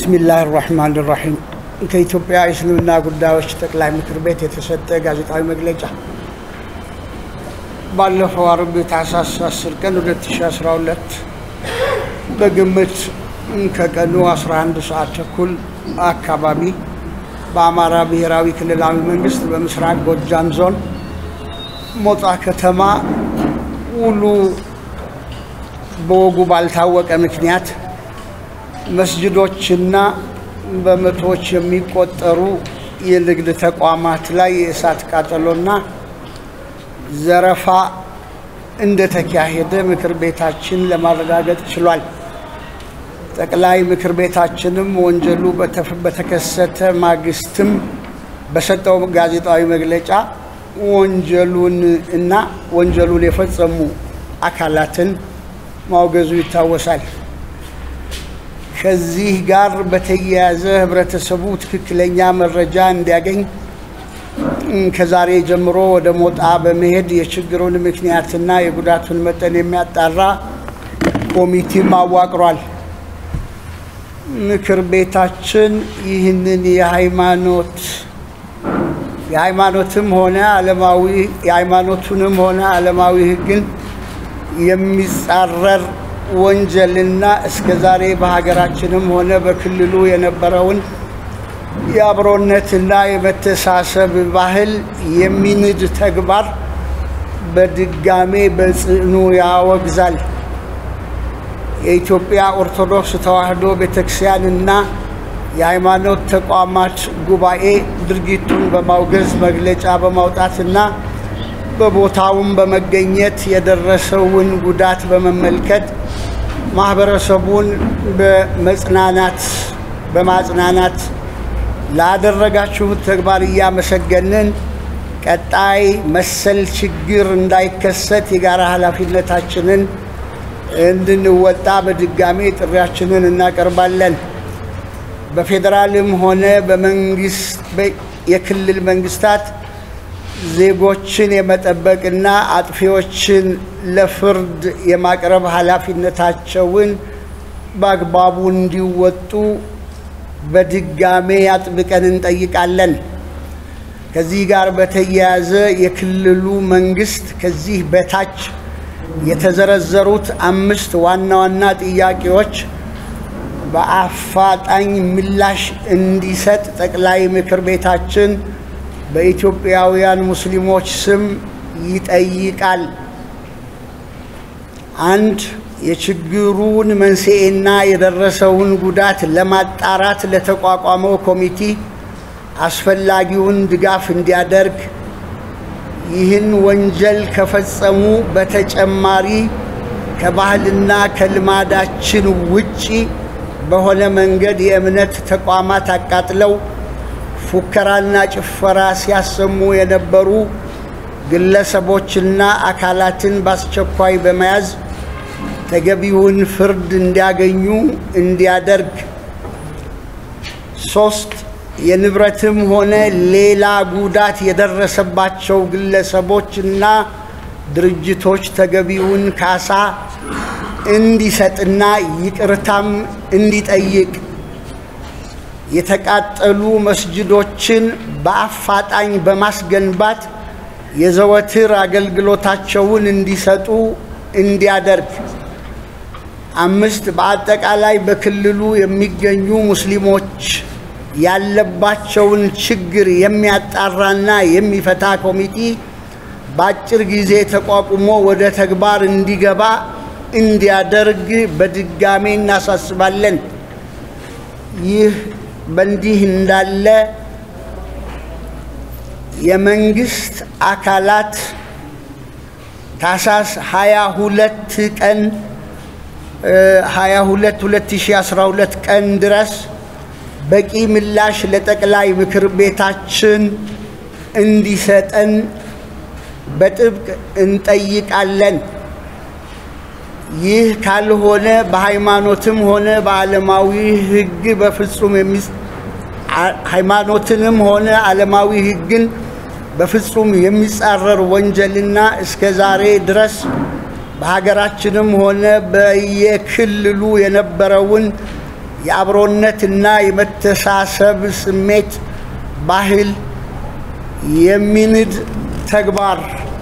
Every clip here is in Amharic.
ቢስሚላህ ራህማን ራሒም ከኢትዮጵያ እስልምና ጉዳዮች ጠቅላይ ምክር ቤት የተሰጠ ጋዜጣዊ መግለጫ ባለፈው አርብ ታህሳስ 10 ቀን 2012 በግምት ከቀኑ 11 ሰዓት ተኩል አካባቢ በአማራ ብሔራዊ ክልላዊ መንግስት በምስራቅ ጎጃም ዞን ሞጣ ከተማ ውሉ በወጉ ባልታወቀ ምክንያት መስጅዶችና በመቶዎች የሚቆጠሩ የንግድ ተቋማት ላይ የእሳት ቃጠሎና ዘረፋ እንደተካሄደ ምክር ቤታችን ለማረጋገጥ ችሏል። ጠቅላይ ምክር ቤታችንም ወንጀሉ በተከሰተ ማግስትም በሰጠው ጋዜጣዊ መግለጫ ወንጀሉን እና ወንጀሉን የፈጸሙ አካላትን ማውገዙ ይታወሳል። ከዚህ ጋር በተያያዘ ህብረተሰቡ ትክክለኛ መረጃ እንዲያገኝ ከዛሬ ጀምሮ ወደ ሞጣ በመሄድ የችግሩን ምክንያትና የጉዳቱን መጠን የሚያጣራ ኮሚቴም አዋቅሯል። ምክር ቤታችን ይህንን የሃይማኖት የሃይማኖትም ሆነ ዓለማዊ የሃይማኖቱንም ሆነ ዓለማዊ ህግን የሚጻረር ወንጀልና እስከ ዛሬ በሀገራችንም ሆነ በክልሉ የነበረውን የአብሮነትና የመተሳሰብ ባህል የሚንድ ተግባር በድጋሜ በጽኑ ያወግዛል። የኢትዮጵያ ኦርቶዶክስ ተዋሕዶ ቤተክርስቲያንና የሃይማኖት ተቋማት ጉባኤ ድርጊቱን በማውገዝ መግለጫ በማውጣትና በቦታውም በመገኘት የደረሰውን ጉዳት በመመልከት ማህበረሰቡን በመጽናናት በማጽናናት ላደረጋችሁት ተግባር እያመሰገንን ቀጣይ መሰል ችግር እንዳይከሰት የጋራ ኃላፊነታችንን እንድንወጣ በድጋሜ ጥሪያችንን እናቀርባለን። በፌዴራልም ሆነ በመንግስት የክልል መንግስታት ዜጎችን የመጠበቅና አጥፊዎችን ለፍርድ የማቅረብ ኃላፊነታቸውን በአግባቡ እንዲወጡ በድጋሜ አጥብቀን እንጠይቃለን። ከዚህ ጋር በተያያዘ የክልሉ መንግስት ከዚህ በታች የተዘረዘሩት አምስት ዋና ዋና ጥያቄዎች በአፋጣኝ ምላሽ እንዲሰጥ ጠቅላይ ምክር ቤታችን በኢትዮጵያውያን ሙስሊሞች ስም ይጠይቃል። አንድ የችግሩን መንስኤና የደረሰውን ጉዳት ለማጣራት ለተቋቋመው ኮሚቴ አስፈላጊውን ድጋፍ እንዲያደርግ፣ ይህን ወንጀል ከፈጸሙ በተጨማሪ ከባህልና ከልማዳችን ውጪ በሆነ መንገድ የእምነት ተቋማት አቃጥለው ፉከራና ጭፈራ ሲያሰሙ የነበሩ ግለሰቦችና አካላትን በአስቸኳይ በመያዝ ተገቢውን ፍርድ እንዲያገኙ እንዲያደርግ። ሶስት የንብረትም ሆነ ሌላ ጉዳት የደረሰባቸው ግለሰቦችና ድርጅቶች ተገቢውን ካሳ እንዲሰጥና ይቅርታም እንዲጠይቅ የተቃጠሉ መስጅዶችን በአፋጣኝ በማስገንባት የዘወትር አገልግሎታቸውን እንዲሰጡ እንዲያደርግ። አምስት በአጠቃላይ በክልሉ የሚገኙ ሙስሊሞች ያለባቸውን ችግር የሚያጣራና የሚፈታ ኮሚቴ በአጭር ጊዜ ተቋቁሞ ወደ ተግባር እንዲገባ እንዲያደርግ በድጋሜ እናሳስባለን። ይህ በእንዲህ እንዳለ የመንግስት አካላት ታህሳስ 22 ቀን 22 2012 ቀን ድረስ በቂ ምላሽ ለጠቅላይ ምክር ቤታችን እንዲሰጠን በጥብቅ እንጠይቃለን። ይህ ካልሆነ በሃይማኖትም ሆነ በዓለማዊ ሕግ በፍጹም ሃይማኖትንም ሆነ ዓለማዊ ሕግን በፍጹም የሚጻረር ወንጀልና እስከ ዛሬ ድረስ በሀገራችንም ሆነ በየክልሉ የነበረውን የአብሮነትና የመተሳሰብ ስሜት ባህል የሚንድ ተግባር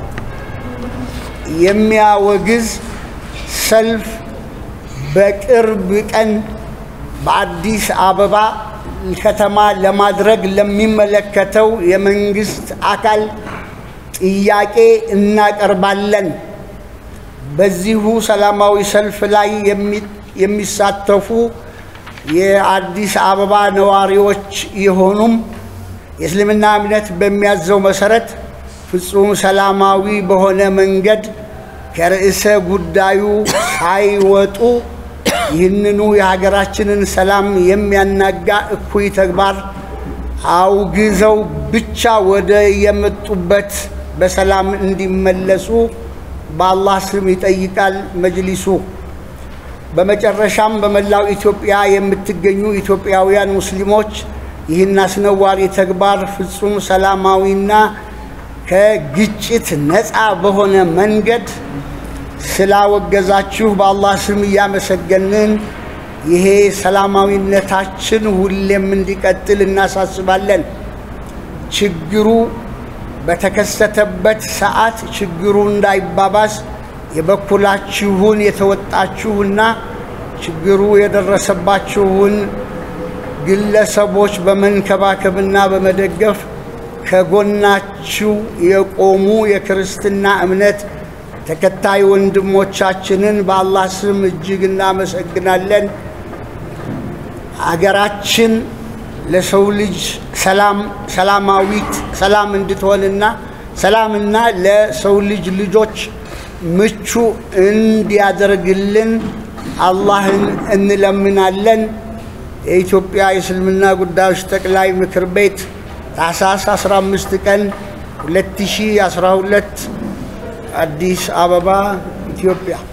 የሚያወግዝ ሰልፍ በቅርብ ቀን በአዲስ አበባ ከተማ ለማድረግ ለሚመለከተው የመንግስት አካል ጥያቄ እናቀርባለን። በዚሁ ሰላማዊ ሰልፍ ላይ የሚሳተፉ የአዲስ አበባ ነዋሪዎች የሆኑም የእስልምና እምነት በሚያዘው መሰረት ፍጹም ሰላማዊ በሆነ መንገድ ከርዕሰ ጉዳዩ ሳይወጡ ይህንኑ የሀገራችንን ሰላም የሚያናጋ እኩይ ተግባር አውግዘው ብቻ ወደ የመጡበት በሰላም እንዲመለሱ በአላህ ስም ይጠይቃል መጅሊሱ። በመጨረሻም በመላው ኢትዮጵያ የምትገኙ ኢትዮጵያውያን ሙስሊሞች ይህን አስነዋሪ ተግባር ፍጹም ሰላማዊና ከግጭት ነፃ በሆነ መንገድ ስላወገዛችሁ በአላህ ስም እያመሰገንን ይሄ ሰላማዊነታችን ሁሌም እንዲቀጥል እናሳስባለን። ችግሩ በተከሰተበት ሰዓት ችግሩ እንዳይባባስ የበኩላችሁን የተወጣችሁና ችግሩ የደረሰባችሁን ግለሰቦች በመንከባከብና በመደገፍ ከጎናችሁ የቆሙ የክርስትና እምነት ተከታይ ወንድሞቻችንን በአላህ ስም እጅግ እናመሰግናለን። አገራችን ለሰው ልጅ ሰላም ሰላማዊት ሰላም እንድትሆንና ሰላምና ለሰው ልጅ ልጆች ምቹ እንዲያደርግልን አላህን እንለምናለን። የኢትዮጵያ የእስልምና ጉዳዮች ጠቅላይ ምክር ቤት ታኅሳስ 15 ቀን 2012 አዲስ አበባ ኢትዮጵያ